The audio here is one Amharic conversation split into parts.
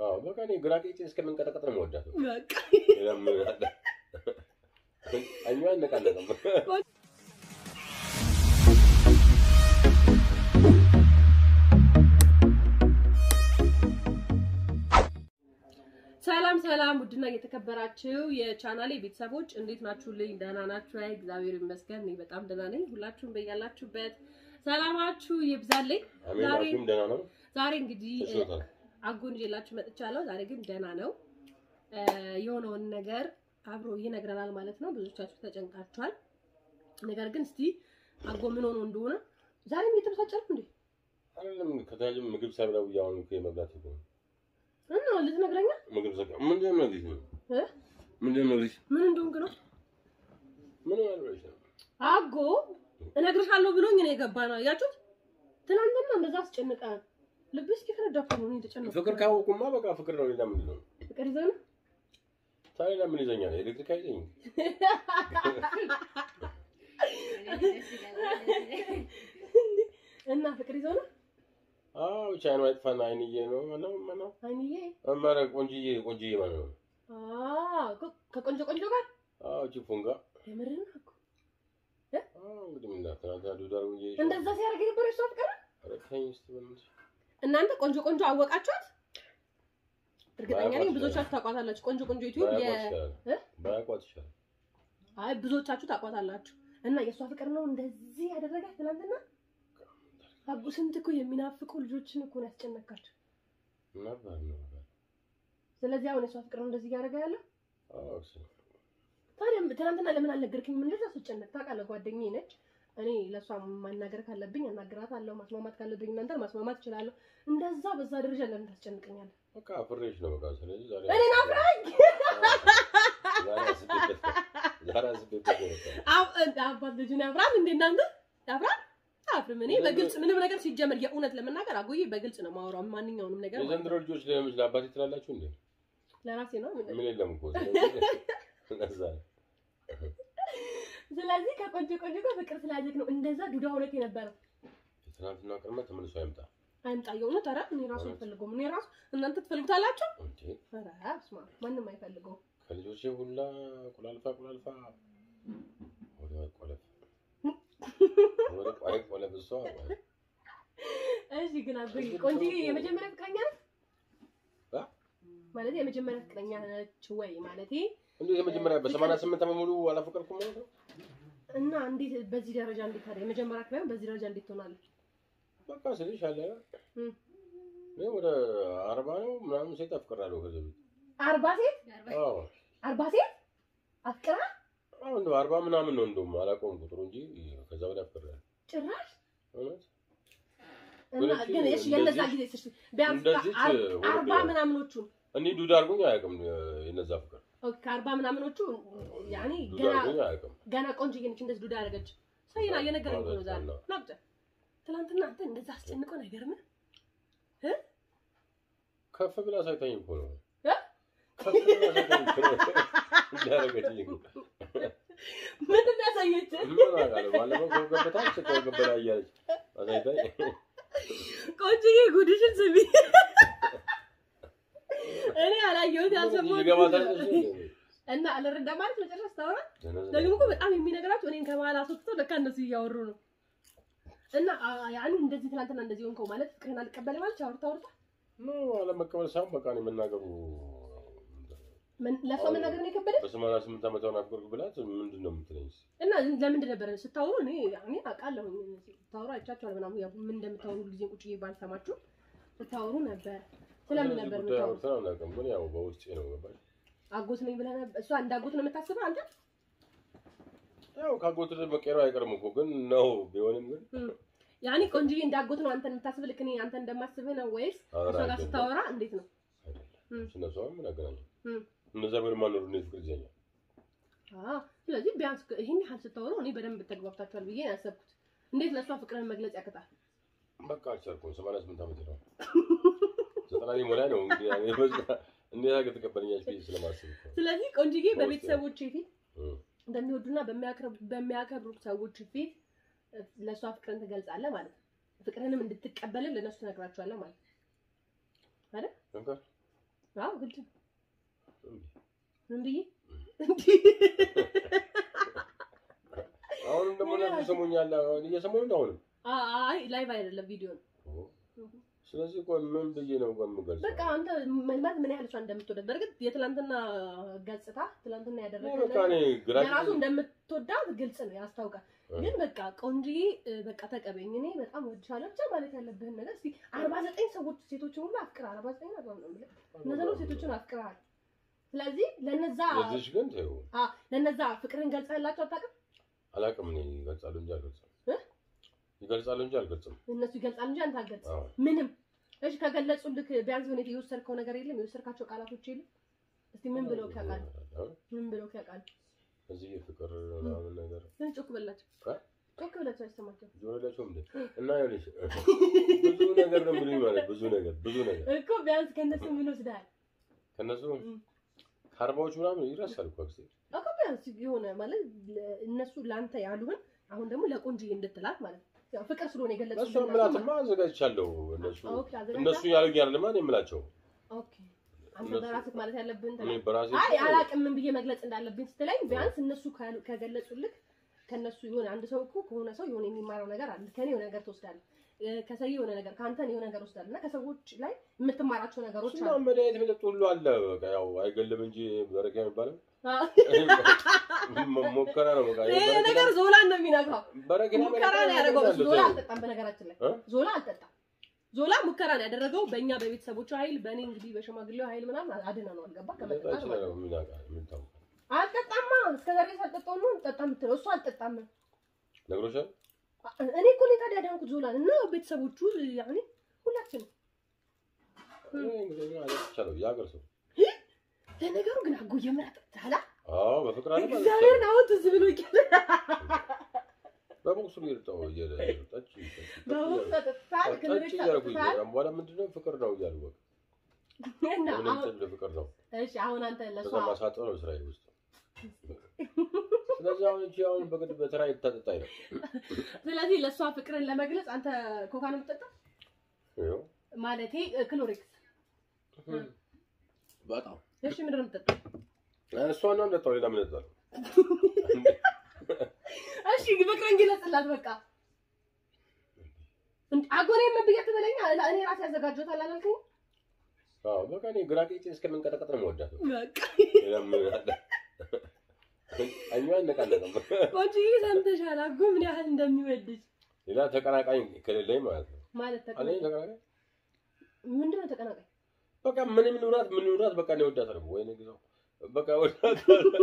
አዎ በቃ እኔ ግራ ቄጤ እስከምንቀጠቀጥ ነው የምወዳት። በቃ ሌላ ምን አለ? እኛው አይነቃነቅም። ሰላም ሰላም፣ ውድና እየተከበራችሁ የቻናሌ ቤተሰቦች እንዴት ናችሁልኝ? ደህና ናችሁ? አይ እግዚአብሔር ይመስገን እኔ በጣም ደህና ነኝ። ሁላችሁም በያላችሁበት ሰላማችሁ ይብዛልኝ። አሜን። ዛሬ አኪም ደህና ነው ዛሬ እንግዲህ ተሽሎታል። አጎን ይዤላችሁ መጥቻለሁ። ዛሬ ግን ደህና ነው። እ የሆነውን ነገር አብሮ ይነግረናል ማለት ነው። ብዙዎቻችሁ ተጨንቃችኋል። ነገር ግን እስቲ አጎ ምን ሆኖ እንደሆነ ዛሬም እየተበሳጨ ነው እንዴ? አይደለም ከታጅም ምግብ ሰብለው እያሁን እኮ የመብላት እኮ ነው። እና ልትነግረኛ ምግብ ሰቀ ምንድን ነው ልጅ እ ምንድን ነው ልጅ ምን እንደሆንክ ነው? ምን ማለት ነው? አጎ እነግርሻለሁ ብሎኝ ነው የገባ ነው። አያችሁት? ትናንትና እንደዛ አስጨንቀ ልብስ እስኪፈነዳ እኮ ነው እኔ የተጨነኩት። ፍቅር ካወቁማ በቃ ፍቅር ነው። ሌላ ምንድን ነው? ፍቅር ይዘህ ነው ታዲያ ለምን ይዘኛል? ኤሌክትሪክ አይዘኝም። እና ፍቅር ይዘህ ነው አዎ ብቻ አይኑ አይጥፋና አይንዬ ነው ማነው ማነው አይንዬ አማራ ቆንጅዬ ቆንጅዬ ማለት ነው። አዎ ከ- ከቆንጆ ቆንጆ ጋር አዎ ቺፉንጋ የምርህን ነው እኮ አዎ እንግዲህ ምን እንዳትናታ ዱዳር ብዬ እንደዛ ሲያደርግ የነበረ እሷ ፍቅር አረከኝ እስቲ በእናትሽ እናንተ ቆንጆ ቆንጆ አወቃችኋት? እርግጠኛ ነኝ ባያውቋት ብዙዎቻችሁ ታውቋታላችሁ። ቆንጆ ቆንጆ ዩቲዩብ የ ባያቋት ይሻላል እ? ባያቋት ይሻላል። አይ ብዙዎቻችሁ ታውቋታላችሁ። እና የእሷ ፍቅር ነው እንደዚህ ያደረጋት ትናንትና። አቡ ስንት እኮ የሚናፍቁ ልጆችን እኮ ነው ያስጨነቃቸው። ነበር ነበር ስለዚህ አሁን የእሷ ፍቅር ነው እንደዚህ እያደረገ ያለው። አዎ እሱ ታዲያ ትናንትና ለምን አልነገርከኝም? እንደዛ ስጨነቅ ታውቃለህ፣ ጓደኛዬ ነች። እኔ ለእሷ ማናገር ካለብኝ አናግራታለሁ፣ ማስማማት ካለብኝ እናንተን ማስማማት እችላለሁ። እንደዛ በዛ ደረጃ ለምን ታስጨንቀኛለህ? በቃ አፍሬሽ ነው በቃ ስለዚህ ዛሬ እኔን አፍራኝ ዛሬ አስቤበት ዛሬ አስቤበት ነው በቃ። አብ- እንደ አባት ልጁን ያፍራል እንዴ እናንተ ያፍራል አፍርም እኔ በግልጽ ምንም ነገር ሲጀመር የእውነት ለመናገር አጎዬ በግልጽ ነው ማወራው ማንኛውንም ነገር ማለት ነው። የዘንድሮ ልጆች ለምስ ለአባቴ ትላላችሁ እንዴ? ለራሴ ነው ምን- ምን የለም እኮ ስለዚህ ለዛ ነው። ስለዚህ ከቆንጆ ቆንጆ ጋር ፍቅር ስላየክ ነው እንደዛ ዱዳ እውነት የነበረው የትናንትና ቅድመ ተመልሶ አይምጣ አይምጣ የእውነት ኧረ እኔ ራሱ አልፈልገውም እኔ ራሱ እናንተ ትፈልጉታላችሁ እንዴ ኧረ በስመ አብ ማንም አይፈልገውም ከልጆቼ ሁላ ቁላልፋ ቁላልፋ ወደ ቆለፍ ወደ ቋይ ቆለፍ እሷ እሺ ግን አጎዬ ቆንጆ የመጀመሪያ ፍቅረኛ ነች አ? ማለት የመጀመሪያ ፍቅረኛ ነች ወይ ማለት እንዴ የመጀመሪያ በሰማንያ ስምንት ዓመት ሙሉ አላፈቀርኩም ማለት ነው። እና እንዴት በዚህ ደረጃ እንዴት ታዲያ የመጀመሪያ ፍቅረኛ በዚህ ደረጃ እንዴት ትሆናለች በቃ ስልሽ አለ እም። እኔ ወደ አርባ ነው ምናምን ሴት አፍቅራለሁ ከዚህ በፊት አርባ ሴት አዎ አርባ ሴት አፍቅራ አዎ እንደው አርባ ምናምን ነው እንደውም አላውቀውም ቁጥሩ እንጂ ከዛ በላይ አፍቅሬያለሁ ጭራሽ እውነት እና ወደፊት ግን እሺ የነዛ እንደዚህ- ጊዜ እሺ ቢያንስ እንደዚህ ከአር- ወደ- አርባ ምናምኖቹ እንዲህ ዱዳ አድርጎኝ አያውቅም የነዛ ፍቅር ኦኬ ከአርባ ምናምኖቹ ያኔ ዱዳ ገና አድርጎኝ አያውቅም ገና ቆንጆ ነች እንደዚህ ዱዳ ያደረገች ሰይና እየነገረኝ እኮ ነው ዛሬ አዎ። ናብጨ ትናንትና አንተ እንደዛ አስጨንቆን አይገርምህ ከፍ ብላ ሳይታኝ እኮ ነው እ? ከፍ ብላ ሳይታኝ እኮ ነው እንዳደረገችኝ እኮ ምንድን ነው ያሳየች ምን አውቃለሁ ባለፈው ከገበታች ከገበላ እያለች አሳይታኝ ቆንጆዬ ጉድሽን ስሚ እኔ አላየሁት ያልሰማሁት ይገባታል እና አልረዳ ማለት መጨረሻ ስታወራ ደግሞ እኮ በጣም የሚነግራቸው እኔን ከመሀል አስወጥተው ለካ እነሱ እያወሩ ነው። እና አ- ያኔ እንደዚህ ትናንትና እንደዚህ ሆንከው ማለት ፍቅርህን አልቀበል ማለት አውርታ አውርታ ኖ አለመቀበል ሳይሆን በቃ እኔ መናገሩ ምን- ለእሷ መናገር ነው የከበደ በሰማንያ ስምንት ዓመት ሆን አፍቅርክ ብላት ምንድን ነው የምትለኝ? እና ለምንድን ነበረ ስታወሩ እኔ እኔ አውቃለሁ ስታወሩ አይቻችኋል ምናምን ያው ምን እንደምታወሩ ጊዜ ቁጭ ብዬ ባልሰማችሁ ስታወሩ ነበር ስለምን ነበር ጉዳይ የምታወሩ አውርተን አናውቅም፣ ግን ያው በውስጤ ነው ገባሽ? አጎት ነኝ ብለህ ነበር እሷ እንደ አጎት ነው የምታስበው አንተ ያው ካጎት መቀየሩ አይቀርም እኮ ግን ነው ቢሆንም ግን ያኔ ቆንጆዬ እንደ አጎት ነው አንተን የምታስብ ልክ እኔ አንተ እንደማስብህ ነው ወይስ ኧረ እሷ ጋር አይደለም። ስታወራ እንዴት ነው አይደለም። እነሱ አሁን ምን አገናኘው? እም። እነዛ ምን ማኖሩ ነው ፍቅር ይዘኛል። አዎ ስለዚህ ቢያንስ ይሄን ያህል ስታወሩ እኔ በደንብ ተግባብታችኋል ብዬ ነው ያሰብኩት እንዴት ለእሷ ፍቅርን መግለጽ ያቅጣል በቃ አልቻልኩም። ሰማንያ ስምንት ዓመት ነው ዘጠና ሊሞላ ነው እንግዲህ ያኔ በዛ እንዴት አድርገህ ትቀበለኛለች ብዬ ስለማስብ እኮ ነው። ስለዚህ ቆንጆዬ በውስጤ በቤተሰቦች ፊት እም። በሚወዱና በሚያከብሩ- በሚያከብሩ ሰዎች ፊት ለእሷ ፍቅርን ትገልጻለህ ማለት ነው። ፍቅርንም እንድትቀበልን ለእነሱ ትነግራቸዋለህ ማለት ነው። እንኳን አዎ ግድ ነው። እንዴ? ምን ብዬ አሁንም ደግሞ እነሱ ይሰሙኛል። አሁን እየሰሙኝ ነው አሁንም። አይ ላይቭ አይደለም ቪዲዮ ነው። ስለዚህ ቆይ ምን ብዬ ነው ቆይ የምገልጸው? በቃ አንተ መልማት ምን ያህል እሷ እንደምትወዳት በእርግጥ የትላንትና ገጽታ ትላንትና እኔ ያደረገው በቃ እኔ ግራ የራሱ እንደምትወዳት ግልጽ ነው ያስታውቃል። ግን በቃ ቆንጆዬ እ፣ በቃ ተቀበኝ፣ እኔ በጣም ወድሻለሁ ብቻ ማለት ያለብህን ነገር እስኪ አርባ ዘጠኝ ሰዎች ሴቶችን ሁሉ አፍቅር አርባ ዘጠኝ አርባ ምናምን ብለህ እነዛ ነው ሴቶችን አፍቅረሃል። ስለዚህ ለነዛ ለዚች ግን ተይው አ ለነዛ ፍቅርን ገልጸህላቸው አታውቅም? አላውቅም። እኔ ይገልጻሉ እንጂ አልገልጽም። እ? ይገልጻሉ እንጂ አልገልጽም። እነሱ ይገልጻል እንጂ አንተ አልገልጽም። አዎ ምንም እሺ፣ ከገለጹልክ ቢያንስ የሆነ የወሰድከው ነገር የለም? የወሰድካቸው ቃላቶች የለም? እስቲ ምን ብለው ያውቃል? ምን ብለው ያውቃል? እዚህ ፍቅር ምናምን ነገር ግን ጮክ በላቸው፣ እ? ጮክ በላቸው አይሰማቸው ጆሮላቸው እንዴ እና ይኸውልሽ ብዙ ነገር ነው የሚሉኝ ማለት ብዙ ነገር ብዙ ነገር እኮ ቢያንስ ከእነሱ ምን ወስደሃል? ከነሱ እም። ከአርባዎቹ ምናምን ይረሳል እኮ አክስቴ። እኮ ቢያንስ የሆነ ማለት ለ- እነሱ ለአንተ ያሉህን አሁን ደግሞ ለቆንጆዬ እንድትላት ማለት ነው። ያው ፍቅር ስለሆነ እነሱ የገለጹልህ የምላትማ አዘጋጅቻለሁ። እነሱ ኦኬ፣ አዘጋጅተሃል? እነሱ ያሉኝ አይደለማ እኔ የምላቸው ኦኬ። አንተ እነሱ- በራስህ ማለት ያለብህን እኔ ተናገር። በራሴ አይ አላቅም ምን ብዬ መግለጽ እንዳለብኝ ስትለኝ ቢያንስ እነሱ ካሉ- ከገለጹልህ ከነሱ የሆነ አንድ ሰው እኮ ከሆነ ሰው የሆነ የሚማረው ነገር አለ። ከኔ የሆነ ነገር ትወስዳለህ፣ እ፣ ከሰው የሆነ ነገር ከአንተ የሆነ ነገር ወስዳለህ እና ከሰዎች ላይ የምትማራቸው ነገሮች እሱማ አሉ። መድኃኒት መጠጥ ሁሉ አለ። በቃ ያው አይገልም እንጂ በረኪና የሚባለው አዎ። ሞ- ሞከራ ነው። በቃ ይሄ በረኪና- ነገር ዞላን ነው የሚነካው። በረኪና ሙከራ ነው መጠጥ ያደረገው። እሱ አለ ዞላ ተይው። አልጠጣም። በነገራችን ላይ እ? ዞላ አልጠጣም። ዞላ ሙከራ ነው ያደረገው በእኛ በቤተሰቦቹ ኃይል፣ በእኔ እንግዲህ በሽማግሌው ኃይል ምናምን አድነ ነው አልገባ ሊጠጣ ከመጠጣት ይችላል። ማለት ነው። ምን ያውቃል? ምን ታውቃለህ? አልጠጣማ እስከዛሬ ሳልጠጣው ነው ጠጣ የምትለው እሱ አልጠጣም። ነግሮሻል? እኔ እኮ ነው ታዲያ ዳንኩት ዞላን እና ቤተሰቦቹ ያኔ ሁላችንም እኔ እንግዲህ እኔ አለቅቻለሁ። የሀገር ሰው ለነገሩ ግን አጎየ ምን አጠጣላ አዎ፣ በፍቅር አለ ማለት እግዚአብሔር ይቻላል። አሁን ትዝ ብሎ ይቀር በቦክሱ እየጠጣሁ እየ- ጠጪ፣ ጠጪ፣ በሁሉ ጠጪ ተጠጣል ጠጪ እያልኩ እያለ በኋላ ምንድን ነው ፍቅር ነው እያሉ በቃ እና ምንም አሁን ትል ፍቅር ነው። እሺ አሁን አንተ ለሷ ከዛ ማሳጠር ነው ስራዬ ውስጥ። ስለዚህ አሁን እቺ አሁን በግድ በተራ ይታጠጣኝ ነው። ስለዚህ ለእሷ ፍቅርን ለመግለጽ አንተ ኮካ ነው የምትጠጣው ይኸው ማለቴ ክሎሪክስ በጣም እሺ ምንድን ነው የምትጠጣው እሷን ነው የምጠጣው። ሌላ ምን እጠጣለሁ? እሺ ፍቅርን ግለጽላት በቃ እንደ አጎኔ ምን ብዬ ትበለኛ እኔ ራሴ ያዘጋጀሁት አላልከኝ አዎ በቃ እኔ ግራ ቄጤ እስከምንቀጠቀጥ ነው የምወዳት። በቃ ሌላ ምን አለ? እኛ አይነቃነቅም። ቆንጆዬ ሰምተሻል አጎ ምን ያህል እንደሚወድሽ ሌላ ተቀናቃኝ ከሌለኝ ማለት ነው። ማለት አለኝ ተቀናቃኝ ተቀናቃኝ ምንድን ነው ተቀናቃኝ በቃ ምንም ኑራት ምን ኑራት በቃ እኔ እወዳታለሁ። ወይኔ ጊዜው በቃ ወዳት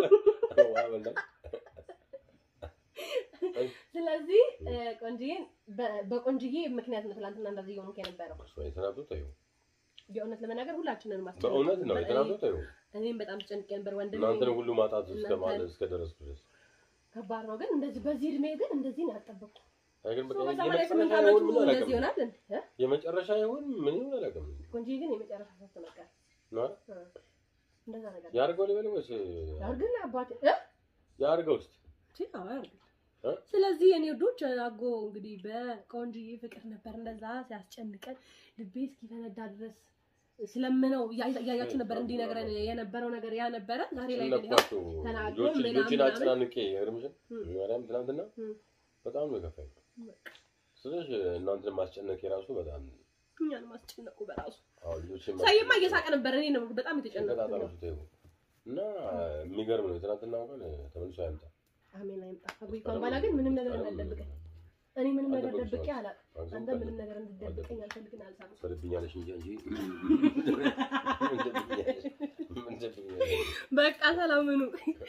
ስለዚህ እ፣ ቆንጆዬን በ- በቆንጆዬ ምክንያት ነው ትናንትና እንደዚህ የሆንክ የነበረው የተናዱት ይኸው የእውነት ለመናገር ሁላችንን ማስጨነቅ በእውነት ነው ነበር። የተናዱት ይኸው እኔ- እኔም በጣም ተጨንቄ ነበር ወንድሜ እናንተን ሁሉ ማጣት እስከ እናንተን- ማለት እስከ ደረስኩ ድረስ ከባድ ነው ግን እንደዚህ በዚህ እድሜ ግን እንደዚህ ነው ያልጠበቅኩት አይ ግን በቃ ሰው በሰማንያ ስምንት የመጨረሻ ዓመቱ ይሁን ምን እንደዚህ አላውቅም። ይሆናል እንዴ እ? የመጨረሻ ይሁን ምን ይሁን አላውቅም። ቆንጆዬ ግን የመጨረሻ ሰው ተመቀረ ነው አይደል? እንደዛ ነገር ያርገው ልበል ወይስ ያርግና አባቴ እ? ያርገው እስኪ ቺ፣ አዎ ያርግ። እ? ስለዚህ የኔ ወዶች አጎ እንግዲህ በቆንጆዬ ፍቅር ነበር እንደዛ ሲያስጨንቀን ልቤ እስኪፈነዳ ድረስ ስለምነው እያ- እያያችሁ ነበር እንዲነግረን የነበረው ነገር ያ ነበረ። ዛሬ ላይ ግን ይኸው ስነኳቸው ተናግሮ ልጆች ምናምን ልጆችን ምናምን። አጨናንቄ እርምሽን እም። ማርያም ትናንትና እም። በጣም ነው የከፋኝ። ስለዚህ እናንተን ማስጨነቅ የራሱ በጣም እኛን ማስጨነቁ በራሱ አዎ ልጆችን ሳይማ እየሳቀ ነበር። እኔ ነው በጣም የተጨነቁት። ተቀጣጣላችሁ ተይው እና የሚገርም ነው። የትናንትና እንኳን ተመልሶ አያምጣ አሜን አይምጣ። አጎይ እንኳን ባላ ግን ምንም ነገር እንዳልደብቀኝ እኔ ምንም ነገር ደብቄ አላውቅም። አንተ ምንም ነገር እንድትደብቀኝ አልፈልግም። አልሳም ትወድብኛለሽ እንጂ እንጂ ምን ትወድብኛለሽ? ምን ትወድብኛለሽ? በቃ ሰላም ሁኑ።